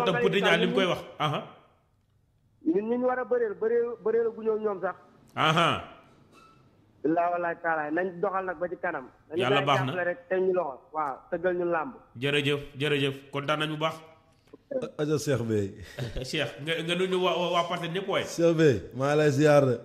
te Mbaye Petit Niang li mu ñun koy wax aha ñun ñu ñu war a bëreel bëreel bëreel gu ñëw ñoom sax. aha billaa walaay taalaay nañ doxal nag ba ci kanam. Yàlla dañu baax na. jàppale rek te ñu loxo waaw tëggal ñu làmb. jërëjëf jërëjëf kontaan nañu bu baax aja Cheikh Bey Cheikh nga nga nuyu waa waa waa Parcelles ñëpp waaye Cheikh Bey maa lay ziar de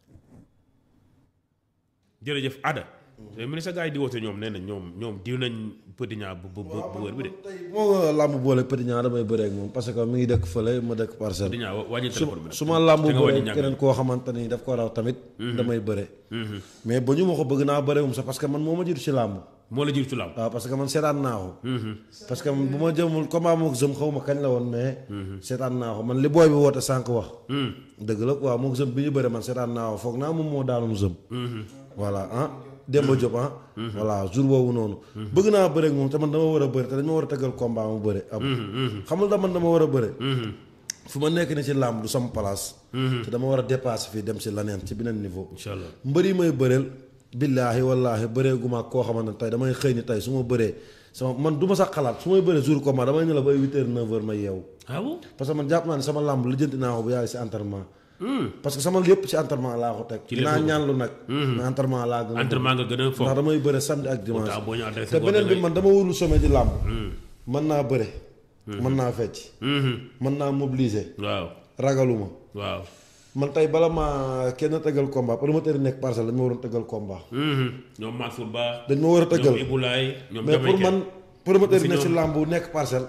jërëjëf Ada mais ministre gars yi di woote ñoom nee na ñoom ñoom diw nañ Petit Niang bu bu bu bu wër bi de moo nga làmb boole Petit Niang damay bëree ak moom parce que mi ngi dëkk fële ma dëkk Petit parcelle Niang wa- wàññi su téléphone bi nag su ma làmb te nga wàññi bëree ñàkk keneen koo xamante ni daf ko raw tamit damay bëre mais ba ñu ma ko bëgg naa bëre moom sax parce que man moo ma jiitu ci làmb moo la jiitu ci làmb waaw parce que man seetaan naa ko parce que man bu ma jëmul combat mook jëm xaw ma kañ la woon mais seetaan naa ko man li booy bi woote sànq wax dëgg la waaw mook jëm bi ñu bëre man seetaan naa ko foog naa moom moo daanum jëm voilà ah Demba Diop ah voilà jour boobu noonu bëgg naa bëre ak moom te man dama war a bëre te dañ ma war a tëggal combat mu bëre am xamul da man dama war a bëre fu ma nekk ni ci làmb du sama place te dama war a dépasser fii dem ci laneen ci beneen niveau incha allah mbër yi may bëreel billaahi wallaahi bëree gu ma koo xamante ne tey damay xëy ni tey su ma bëree sama man du ma sax xalaat su may bëree jour combat damay ne la ba ay huit heures neuf heures ma yeewu ah bon parce que man jàpp naa ne sama làmb lijjanti naa ko bu yàgg si entraînement parce que sama lépp ci entraînement laa ko teg Ci dinaa lépp ko- ñaan lu nag mais entraînement laa gën a entraînement nga gën a ndax foofu damay bëre samedi ak dimanche pourtant boo ñu adressé te boo beneen bi dangay- man dama warul sommet di làmb mën naa bëre mën naa fecc mën naa mobiliser waaw ragaluma waaw man tey bala ma kenn tëggal combat promoteur yi nekk parcelle dañ ma waroon tëggal combat ñoom Mansour Ba dañ ma war a tëggal ñoom Ibulaay ñoom mais pour Jamaïcain. man promoteur yi fi nekk si ñoom- làmb bu nekk parcelle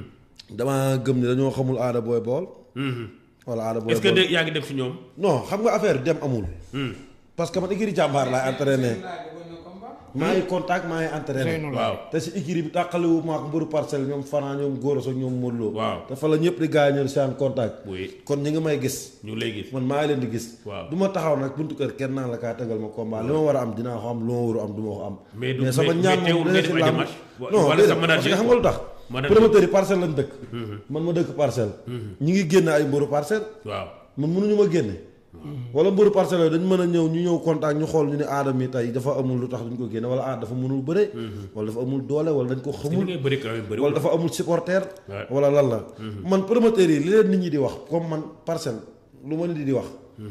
dama gëm ni dañoo xamul aada booy bool wala aada booy est-ce que bool de yaa ngi dem si ñoom non xam nga affaire dem amul parce que man écurie jàmbaar laay entraîné maa ngi contact maa ngi entraîné waaw te si écurie bi tàqaliwu maak mbëru parcelle ñoom Fana ñoom Gora Sock ñoom Modou Lo Waaw. te fa la ñëpp di gaañal seen contact oui kon ñi ngi may gis ñu ngi lay gis man maa ngi leen di gis Waaw. du ma taxaw nag buntu kër kenn naa la kaa tegal ma combat li ma war a am dinaa ko am lu ma waru am du ma ko am Mais du- sama mais- ñaan mais teewul moom nga dana def ci ay làmb démarches wa- non wala déedéet, sa manager parce que xam nga lu tax Manager. promoteur yi parcelle lañ dëkk man ma dëkk parcelle ñi ngi génne ay mbëru parcelle waaw man mënuñu ma génne wala mbëru parcelle yooyu dañu mën a ñëw ñu ñëw contact ñu xool ñu ne aadam yi tey dafa amul lu tax duñ ko génne wala aada dafa mënul bëre wala dafa amul doole wala dañ ko li xamul ngay bëri quand même bëri wala dafa amul supporter Ouais. wala lan la man promoteur yi li leen nit ñi di wax comme man parcelle lu ma nit di wax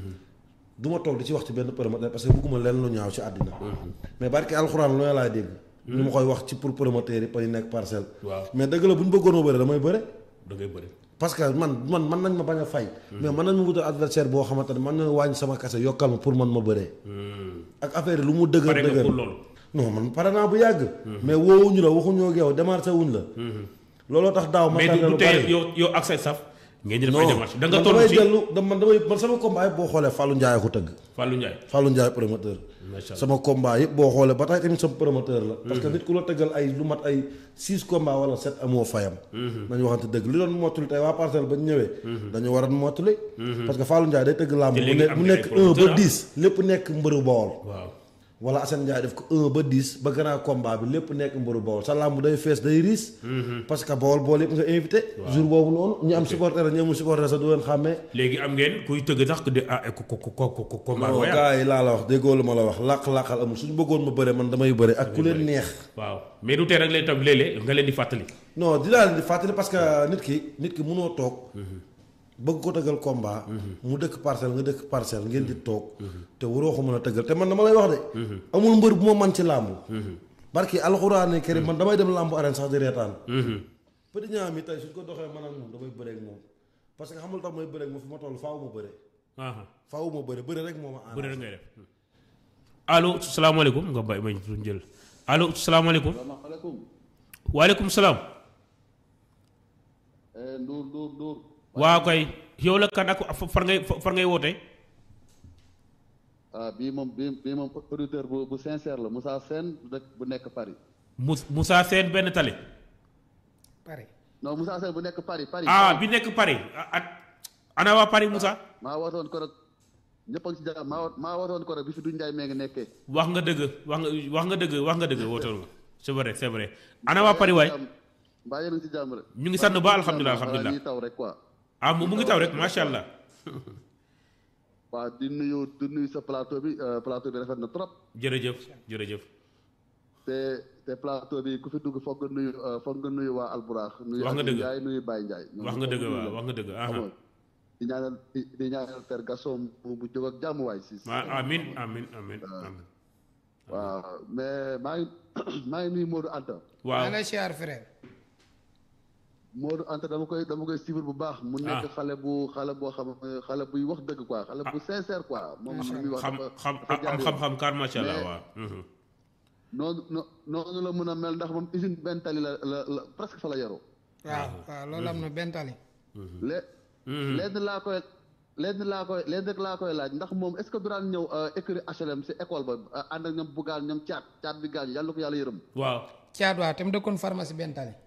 du ma toog di ci wax ci benn promoteur parce que bëgguma leen lu ñaaw ci àddina mais barke alxuraan lu ne laay dégg ñu ma koy wax ci pour promoteur yi pa ñu nekk parcelle waaw mais dëgg la bu ñu bëggoon ma bëre damay bëre da ngay bëri parce que man man mën nañ ma bañ a fay mais mën nañ ma wutal adversaire boo xamante ne mën na wàññi sama kase yokkal ma pour man ma bëree ak affaire yi lu mu dëgër pare nga dëgër pour loolu non man pare naa bu yàgg mais woowuñu la waxuñoo ak yow démarché wuñ la looloo tax daaw ma mais tardé du lu tey bari yow yow ak say saf ngeen di def ay non démarches da nga man toll damay si dellu da- man damay man sama combat yëpp boo xoolee Fallou Ndiaye ko tëgg Fallou Ndiaye Fallou Ndiaye promoteur macha allah sama combat yëpp boo xoolee ba tey tamit sama promoteur la parce que nit ku la tëggal ay lu mat ay six combat wala sept amoo fayam nañu waxante dëgg li doon mottali tey waa parcelle ba ñu ñëwee dañu war a mottali parce que Fallou Ndiaye day tëgg làmb Te mu léegi nekk am mu na ay nekk un promoteur, ba ah. dix lépp nekk mbëru Bawol waaw wala Assane Ndiaye def ko un ba dix ba grand combat bi lépp nekk mbëru Bawol sa làmb day fees day riis parce que Bawol Bawol yëpp nga invité jour boobu noonu ñu am supporter ñi amul supporter sax du leen xàmmee léegi am ngeen kuy tëgg sax de ah ko ko ko ko ko combat non royal gars yi laa la wax déggoo lu ma la wax làq-làqal amul suñu bëggoon ma bëre man damay bëre ak ku leen neex waaw mais du tee rek lay tam léeg-léeg nga leen di fàttali non dinaa leen di fàttali parce que nit ki nit ki mënoo toog bëgg ko tëggal combat mu dëkk parcelle nga dëkk parcelle ngeen di toog te waroo ko mën a tëggal te man dama lay wax de amul mbër bu ma man ci làmb barki alxuraani karim man damay dem làmb arène sax di reetaan Petit Niang mi tey suñ ko doxee man ak moom damay bëre ak moom parce que xamul tax may bëre ak moom fi ma toll faaw ma bëre ah faaw ma bëre bëre rek moo ma bëri ànd rek ngay def allo salaamaaleykum nga bay mañ suñ jël allo salaamaaleykum salaamaaleykum waaleykum salaam Ndour Ndour Ndour waaw kay yow la kan ak far ngay far ngay woote ah bii moom bii bii moom auditeur bu bu sincère la Moussa Sène bu dëkk bu nekk Paris Mous Moussa Sène benn tali pare non Moussa Sène bu nekk Paris Paris ah bi nekk Paris ah ah ana waa Paris Moussa maa wootoon ko rek ñëpp a ngi si jàmm maa wo- maa wootoon ko rek bi fi du Njaay mee ngi nekkee wax nga dëgg wax nga wax nga dëgg wax nga dëgg wootoon nga c'est vrai c'est vrai ana waa Paris waay mbaa yéen a ngi si jàmm rek ñu ngi sant ba alhamdulilah alhamdulilah ñuy taw rek quoi ah mu mu ngi taw rek macha allah waaw di nuyu di nuyu sa plateau bi euh, plateau bi rafet na trop jërëjëf jërëjëf te te plateau bi ku fi dugg foog nga nuyu euh, foog nga nuyu waa Alburax nuyu Wax nga Aliou dëgg. Ndiaye nuyu Baye Ndiaye ñoom wax nga foog dëgg nuyu waaw leen. wax nga dëgg xam aha nga di ñaanal di di ñaanal Père Gasson bu bu jóg ak jàmm waay si ah amin amin amin amin waaw mais maa ngi maa ngi nuyu Modou Anta waaw maa lay siyaar frère. Modou Anta dama koy dama koy suivre bu baax mu nekk Ah. xale bu xale boo xam xale buy wax dëgg quoi xale bu sincère quoi moom li muy wax xam dafa xam dafa jaar am yoon. xam-xam kaar macha allah Mais- waaw mhm. noonu no- noonu la mën a mel ndax moom usine benn tali la la la presque fa la yaroo waaw waaw loolu am na benn tali. lé lenn laa koy lenn laa koy lenn rek laa koy laaj ndax moom est ce que du daan ñëw écurie HLM si école ba euh, ànd ak ñoom bugaan ñoom caat caat bi gaañu yàlla ko yàlla yërëm waaw caat waaw te mu dëkkoon pharmacie benn tali.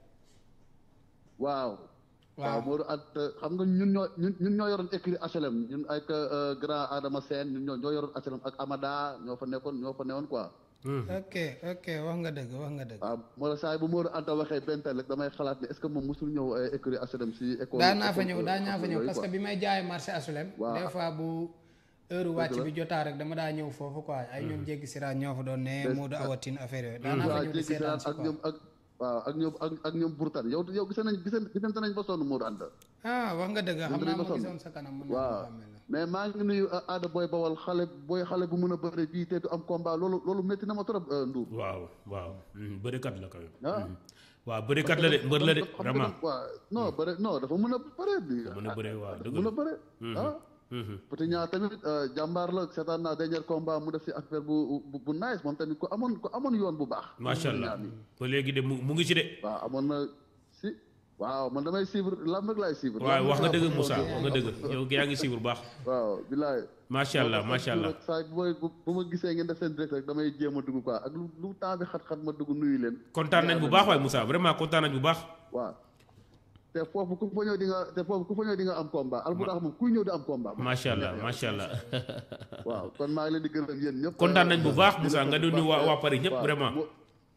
waaw Waaw. waaw Modou at xam nga ñun ñoo ñun ñun ñoo yoroon écurie HLM ñun ak euh, grand Adama Sène ñun ñoo ñoo yoroon HLM ak Amada ñoo fa nekkoon ñoo fa newoon quoi ok ok wax nga dëgg wax nga dëgg. waaw moo tax saa yi bu Modou Anta waxee benn tali rek damay xalaat ne est ce que moom mosul ñëw euh, écurie HLM si école daan naa fa école, ñëw euh, daan naa fa ñëw yooyu, parce que quoi. bi may jaay marché asulem Waaw. des fois bu heure wàcc la. bi jotaa rek dama daa ñëw foofu quoi ay ñoom jéggi siraat ñoo fa doon ne Moodu awatin affaire yooyu daan naa fa waaw ñëw di jéggi seetaan siraat si ak quoi ñoom ak waaw ak ñoom ak ak ñoom burtan yow yow gis nañ gis gisante nañ ba sonn Modou Anta ah wax nga dëgg xam dinañ naa ko ma sonn. gisoon sa kanam mën naa waaw ko xàmmee la mais maa ngi nuyu uh, aada booy bawal xale booy xale bu mën a bëre bii te du am combat loolu loolu métti na ma trop uh, Ndour waaw waaw mhm. bërikat la quand même ah Mhm. waaw bërikat la de mbër la de xam nga vraiment dafa- waaw non bëre non dafa mën a bëre bi mën a bëree waaw dëgg mën la a bëre ah Mhm. Petit Niang tamit uh, jàmbaar la seetaan naa dernier combat mu def si affaire bu bu, bu nice moom tamit ku amoon ku amoon yoon bu baax macha Petit allah Niang mi. ba léegi de mu mu ngi ci de waaw amoon na si waaw man damay suivre lamb rek laay suivre waaw lamb wax nga rek dëgg laa Moussa bëgg. wax nga dëgg yow yaa ngi siiwul baax waaw bilaay macha allah macha allah saa bu may bu bu ma gisee ngeen def seen direct rek damay jéem a dugg quoi ak lu lu temps bi xat-xat ma dugg nuyu leen. kontaan nañ bu baax waaye Moussa vraiment kontaan nañ bu baax waaw te foofu ku fa ñëw di nga te foofu ku fa ñëw di nga am combat alburax moom kuy ñëw di am combat. macha allah macha allah waaw kon maa ngi leen di gërëm yéen ñëpp. kontaan nañ bu baax di Moussa leen nga di sant nuyu bu waa baax. waa Paris ñëpp waaw, vraiment bu-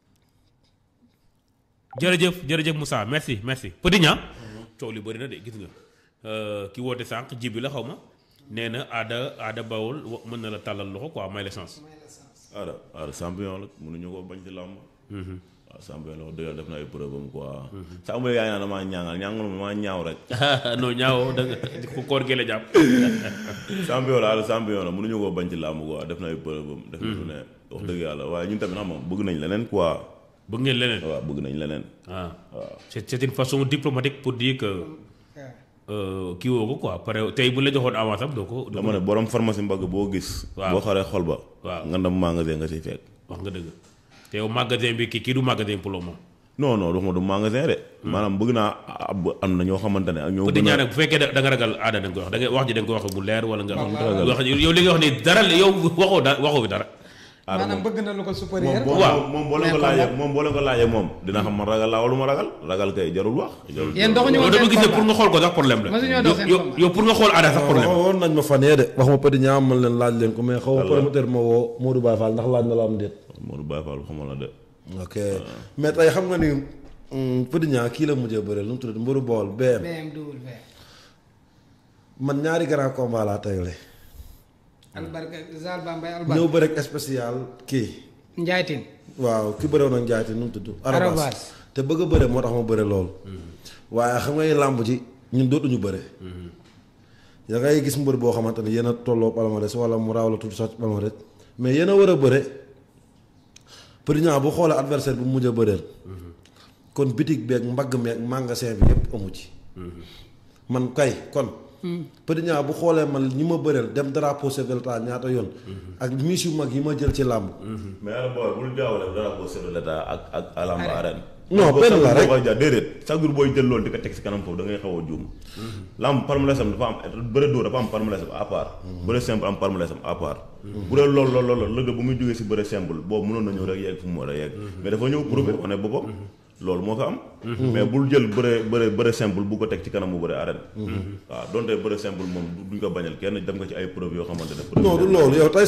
jërëjëf jërëjëf Moussa merci merci Petit Niang coow li bëri na de gis nga Euh, ki woote sànq jibi la xaw ma nee na aada aada bawol wa- mën na la tàllal loxo quoi may la chance Aada Aada champion la mënuñu ko bañ ci làmb. waaw champion la wax dëgg yàlla def na ay preuve am quoi. sa amul yaa ngi naan damaa ñaangal ñaangal ma maa ñaaw rek. non ñaaw da nga ko koor gi la jàpp champion la Aada champion la mënuñu ko bañ ci làmb quoi def na ay preuve am. def na lu ne wax dëgg yàlla waaye ñun tamit xam nga bëgg nañ leneen quoi. bëgg ngeen leneen waaw bëgg nañ leneen. ah waaw c'est c'est une façon diplomatique pour dire que waaw euh, kii woo ko quoi pare tey bu la joxoon avance am doo ko doo ko dama ne borom pharmacie mbagg boo gis. Waaw. boo xaree xol ba. Waaw. nga dem magasin nga siy fekk. wax nga dëgg te yow magasin bi kii kii du magasin pour le moment non non waxuma du magasin de. maanaam bëgg naa ab am na ñoo xamante ne ak ñoo. Petit gën a- Niang nag bu fekkee da da nga ragal aada da nga koy wax da nga wax ji da nga koy wax bu leer wala nga ragal. wax yow li nga wax ni dara la- yow waxoo da waxoo fi dara Aada maanaam moom- bëgg na lu ko moom supérieur. boo Waaw. moom boo leen ko Mais laajee kon moom boo leen ko laajee moom dina xam man ragal laa wala ma ragal ragal kay jarul wax. jarul Yéen doxuñu yow woon dama seen gis ne combat. pour nga xool ko sax problème la Masuñoo dox seen yow combat. yow pour nga xool aada sax problème la woon nañ ma fan yee de wax ma Petit Niang man leen laaj leen ko mais xaw ma promoteur ma woo Modou Baye Fall ndax laaj na la am déet. Modou Baye Fall xamal la de. ok mais tey xam nga ni mm, Petit Niang kii la mujjee bëre lu mu tudd Mbour Bool BM BMW. man ñaari grand combat laa tegle albarka Zal Bambay ñëw albarka. bëre ak spécial kii Njaay Tine. waaw ki bëre woon ak njaayte nu mu tudd Arobase. Arobase te bëgg a bëre moo tax ma bëre loolu waaye xam nga làmb ji ñun dootuñu bëre da ngay gis mbër boo xamante ne yéen a tolloo palmarès wala mu raaw la tudd sax palmarès mais yéen a war a bëre Petit Niang bu xoolee adversaire bu mu mujj a bëreel kon bitig beeg mbagg meeg magasin bi yépp amu ci man kay kon Petit Niang bu xoolee man ñi ma bëreel dem drapeau chef de l'État ñaata yoon ak miss yu mag yi ma jël ci làmb mais yàlla booy bul jaawale drapeau chef de l'État ak ak alamba arène. Non, Parce que benn chaque la jour rek. boo koy jaar déedéet chaque jour booy jël loolu di ko teg si kanam foofu da ngay xaw a juum. lamb palmarès am dafa am bëre dóor dafa am palmarès am à part. bëre simple am palmarès am à part. bu dee loolu loolu loolu lëgg bu muy jógee si bëre simple boobu mënoon na ñëw rek yegg fu mu war a yegg. mais dafa ñëw prouver wane boppam. loolu moo fa am. mais bul jël bëre bëre bëre simple bu ko teg ci kanam mu bëre arène. waaw donte bëre simple moom duñ ko bañal kenn dem nga ci ay preuve yoo xamante ne. non du loolu yow tey